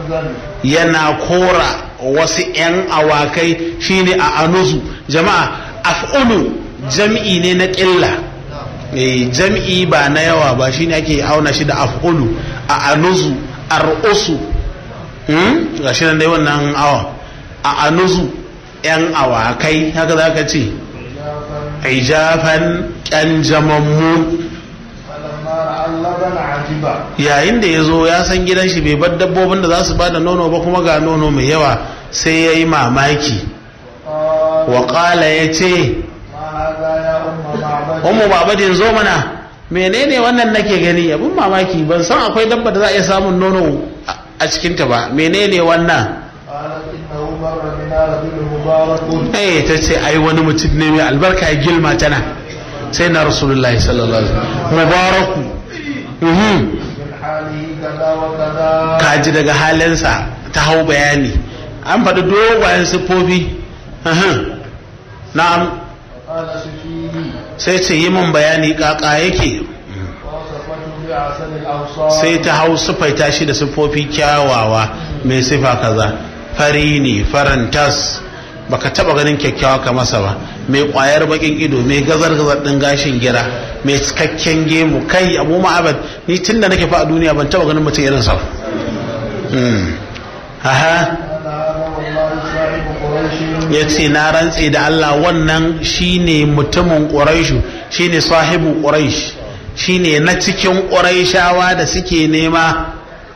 yana kora wasu 'yan awakai shine a anuzu jama'a af'ulu jam'i ne na ƙilla jam'i ba na yawa ba shine ake auna shi da af'ulu a anuzu ar'usu ga shi nan dai wannan awa a anuzu 'yan awakai haka za ka ce ijafan ƙyanjamammu yayin da ya zo ya san gidan shi bai bar dabbobin da za su bada nono ba kuma ga nono mai yawa sai ya yi mamaki waƙala ya ce umu babadin zo mana menene wannan nake gani abin mamaki ban san akwai dabba da za a iya samun nono a cikinta ba menene wannan eh ta ce ai wani mutum ne mai albarka ya gilma tana sai na rasulullahi sallallahu alaihi wasallam mubaraku kaji daga halinsa ta hau bayani an faɗi dogayen siffofi na'am sai ce yi min bayani kaka yake sai ta hau siffaita shi da siffofi kyawawa mai sifa kaza fari ne farantas baka taba ganin kyakkyawa ka masa ba mai kwayar bakin ido mai gazar gazar din gashin gira mai cikakken gemu kai abu ma'abad ni tun da nake fa a duniya ban taba ganin mutum irin sa aha ya ce na rantse da Allah wannan shine mutumin ƙuraishu shine sahibu ƙuraish shine na cikin ƙuraishawa da suke nema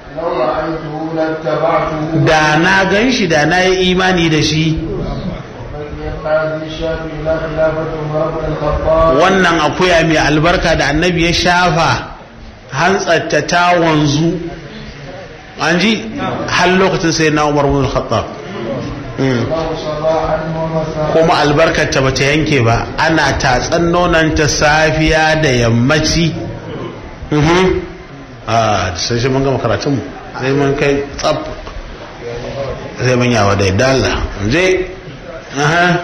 da na gan shi da na yi imani da shi wannan akuya mai albarka da annabi ya shafa hantsatta ta wanzu an ji har lokacin sai na umar bin khattab kuma albarkarta ba ta yanke ba ana tatsan nonanta safiya da yammaci a sai shi mun gama karatunmu sai mun kai tsab sai mun yawa da yadda Allah je aha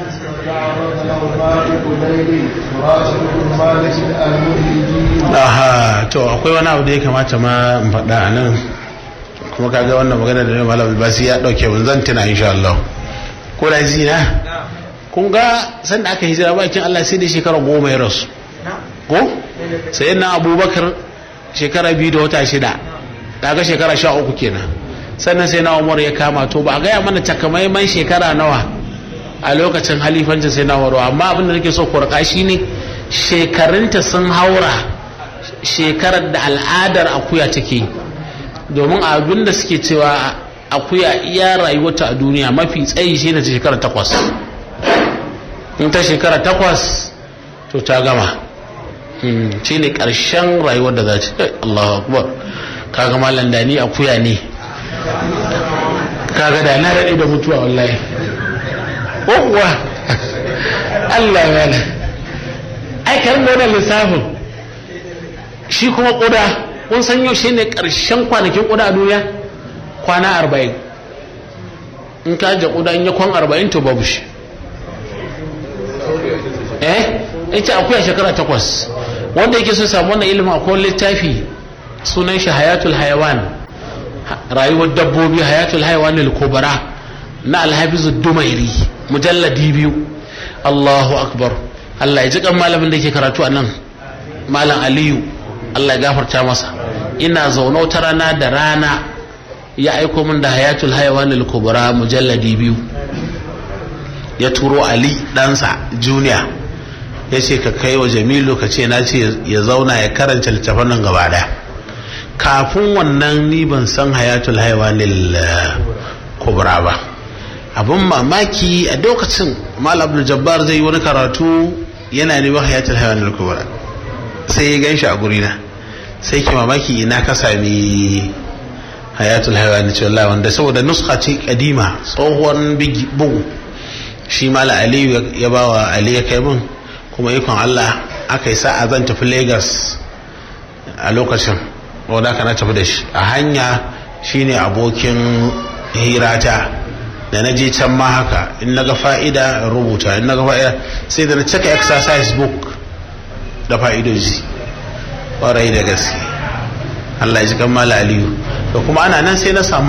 aha to akwai wani abu da ya kamata ma in faɗa a nan kuma kaga wannan magana da malam albasi ya ɗauke mun zan tuna insha Allah ko da zina kun ga san da aka hijira bakin Allah sai da shekara goma ya rasu ko sai na abubakar shekara biyu da wata shida daga shekara sha uku kenan sannan sai na umar ya kama to ba a gaya mana takamaiman shekara nawa a lokacin halifancin sai na umaru amma abin da nake so ku raka shi ne shekarunta sun haura shekarar da al'adar akuya take domin abin da suke cewa akuya iya rayuwarta a duniya mafi tsayi shi ne ta shekara takwas in ta shekara takwas to ta gama shi ne ƙarshen rayuwar da za ta Allahu akbar kaga malam da ni akuya ne kaga da na daɗe da mutuwa wallahi uwa Allah ya ne ai karin da wannan lissafin shi kuma ƙuda kun san yau shi ne ƙarshen kwanakin ƙuda a duniya kwana arba'in in ka ja ƙuda in ya kwan arba'in to babu shi eh ita akuya shekara takwas wanda yake so samu wannan ilimin akwai littafi sunan shi hayatul hayawan rayuwar dabbobi hayatul hayawan al-kubra na alhafizu dumairi mujalladi biyu Allahu akbar Allah ya ji kan malamin da yake karatu a nan malam Aliyu Allah ya gafarta masa ina zaune ta rana da rana ya aiko min da hayatul hayawan al-kubra mujalladi biyu ya turo Ali ɗansa junior ya ce ka kai wa jamilu ka ce na ce ya zauna ya karanta littafin nan gaba daya kafin wannan ni ban san hayatul haiwanil kubra ba abin mamaki a lokacin mal abdul jabbar zai yi wani karatu yana neman hayatul haiwanil kubra sai ya gan shi a gurina sai ke mamaki ina ka sami hayatul haiwanil cewa wanda saboda nuska ce kadima tsohon bugu shi mala aliyu ya bawa ali ya kai min kuma ikon Allah aka yi sa'a zan tafi Lagos a lokacin wadda ka na tafi da shi a hanya shine abokin hirata da na je can ma haka in na ga fa'ida rubuta in na ga fa'ida sai da na cika exercise book da fa'idoji ƙwarai da gaske Allah ya ji kan mala aliyu da kuma ana nan sai na samu